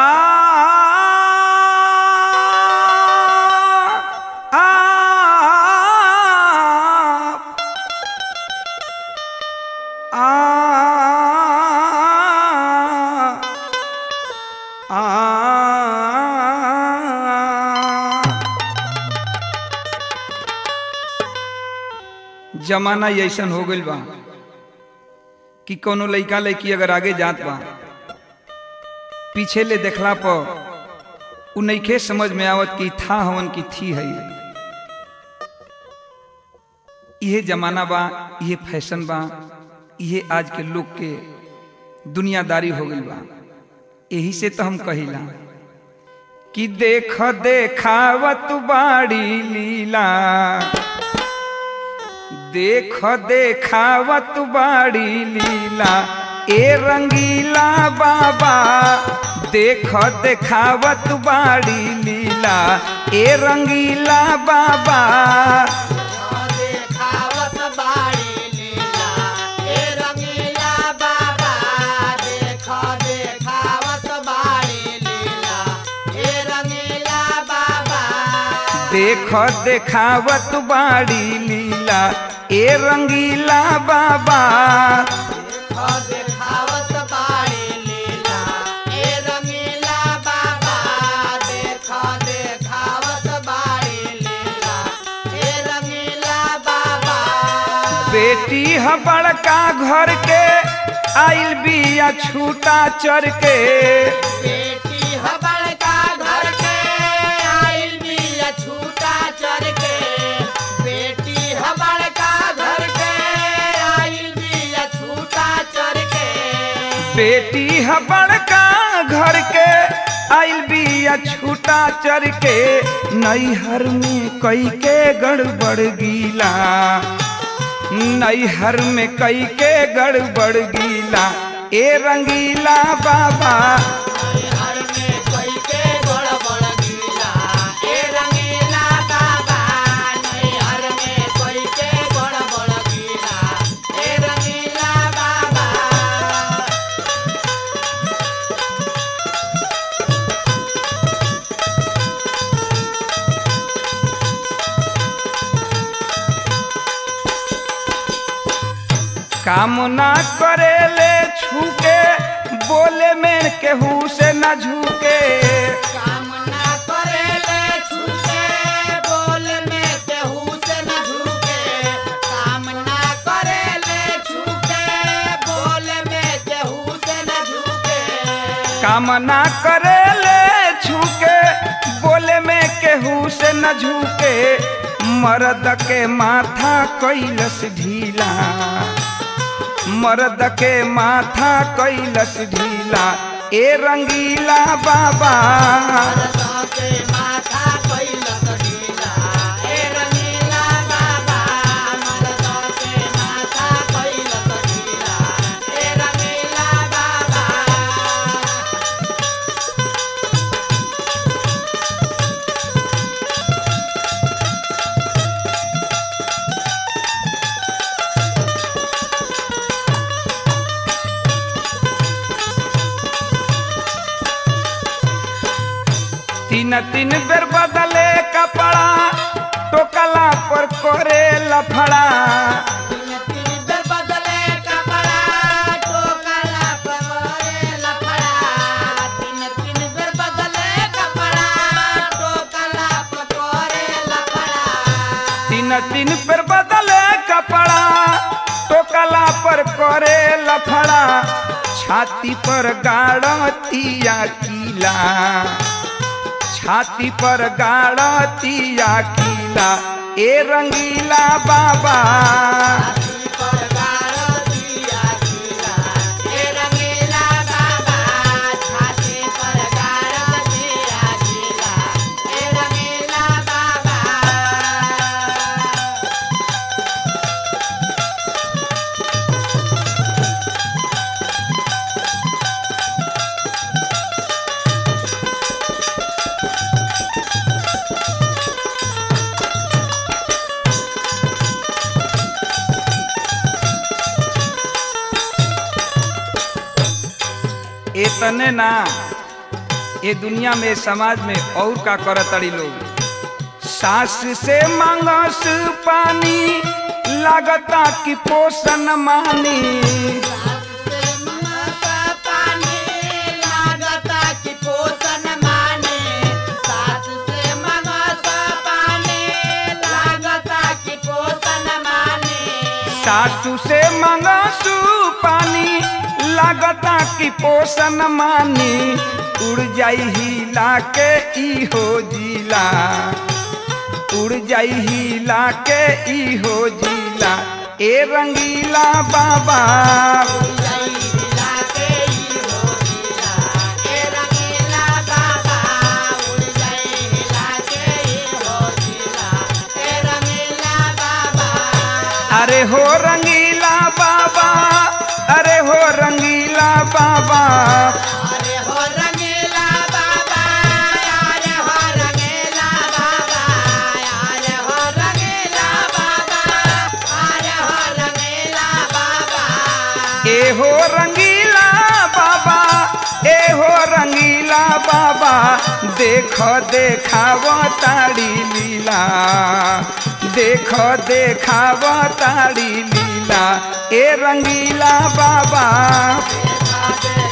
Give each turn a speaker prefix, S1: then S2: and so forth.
S1: जमाना ऐसन हो गइल बा कि कोनो लइका लइकी अगर आगे जात बा पीछे ले देखला पर उ नइखे समझ में आवत कि था हवन की थी है इहे जमाना बा इहे फैशन बा इहे आज के लोग के दुनियादारी हो गइल बा यही से तो हम कहिला कि देख देखावत बाड़ी लीला देख देखावत बाड़ी लीला ए रंगीला बाबा देख देखावत बाड़ी लीला ए रंगीला बाबा
S2: देखावत बाड़ी लीला ए रंगीला बाबा देख देखावत बाड़ी लीला ए रंगीला बाबा
S1: देख देखावत बाड़ी लीला ए रंगीला बाबा
S2: देख देखावत बाड़ी लीला ए रंगीला बाबा देख देखावत बाड़ी लीला ए रंगीला बाबा
S1: बेटी ह बड़का घर के आइल बिया छूटा चर के
S2: बेटी ह बड़का घर के आइल बिया छूटा चर के बेटी ह बड़का घर के आइल बिया छूटा चर के
S1: बेटी ह बड़का घर के आइल बिया छूटा चर के नैहर में कई के गड़बड़ गीला नैहर में कई के गड़बड़ गीला ए रंगीला बाबा
S2: हर में कोई के बड़ बड़ गीला ए रंगीला बाबा नहीं हर में कोई के बड़ बड़ गीला ए रंगीला बाबा
S1: काम ना करे ले छूके बोले में केहू से न झुके
S2: कामना करे ले छूके बोल में केहू से न झुके कामना करे ले छूके बोल में केहू से न झुके
S1: काम ना करे ले छूके बोले में केहू से न झुके मर्द के माथा कैलस ढीला मर्द के माथा कैलस ढीला ए रंगीला बाबा
S2: मरदा के माथा कैलस ढीला ए रंगीला बाबा मरदा के माथा कैलस ढीला ए रंगीला बाबा
S1: तीन तीन बेर बदले कपड़ा टोकला पर करे लफड़ा
S2: तीन तीन बेर बदले कपड़ा टोकला पवरे लफड़ा तीन तीन बेर बदले कपड़ा टोकला पकोरे लफड़ा
S1: तीन तीन बेर बदले कपड़ा टोकला पर करे लफड़ा छाती पर गाड़तिया कीला छाती पर गाड़तिया कीला ए रंगीला बाबा
S2: छाती पर गाड़ो दिया गीला ए रंगीला बाबा छाती पर गाड़ो दिया गीला ए रंगीला बाबा
S1: इतने ना ये दुनिया में समाज में और का करतड़ी लोग सास से मांगस पानी लागता कि पोषण मानी
S2: से मंगता पानी लागता कि पोषण माने सास से मंगता पानी लागता कि पोषण माने
S1: सासू से मांगसू पानी लागता कि पोषण मानी उड़ जाई हिला के ई हो जिला उड़ जाई हिला के ई हो जिला ए रंगीला बाबा अरे हो रंगीला बाबा अरे हो रंगीला बाबा ए हो रंगीला बाबा ए हो रंगीला बाबा देख देखाव ताड़ी लीला देख देखाव ताड़ी लीला ए रंगीला बाबा
S2: Thank